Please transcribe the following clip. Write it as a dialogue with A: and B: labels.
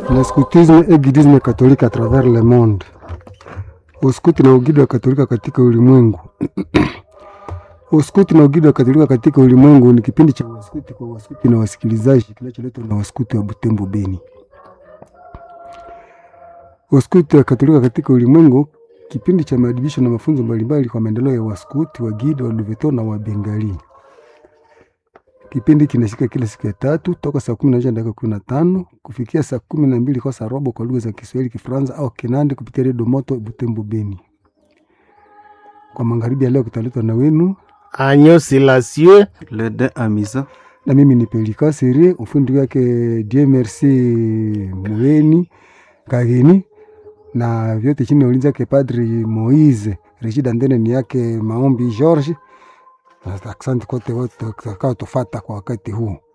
A: Le scoutisme et guidisme catholique à travers le monde. Uskuti na ugidi wa Katolika katika ulimwengu. Uskuti na ugidi wa Katolika katika ulimwengu ni kipindi cha waskuti kwa waskuti na wasikilizaji kinacholetwa na waskuti wa Butembo Beni. Waskuti wa Katolika katika ulimwengu, kipindi cha maadibisho na mafunzo mbalimbali kwa maendeleo ya waskuti, wagidi, waluveto na wabengali. Kipindi kinashika kila siku ya tatu toka saa kumi na moja dakika kumi na tano kufikia saa kumi na mbili kwa saa robo kwa lugha za Kiswahili, Kifaransa au Kinandi kupitia redio Moto Butembo Beni. Kwa magharibi ya leo kitaletwa na wenu
B: Agneau Silencieux
C: Le de Amisa.
A: na mimi ni Pelika Serie, ufundi wake Dieu Merci Muweni Kageni, na vyote chini ya ulinzi wake Padri Moise Reshid Andene, ni yake Maombi George. Asante kote wote utakaotufata kwa wakati huu.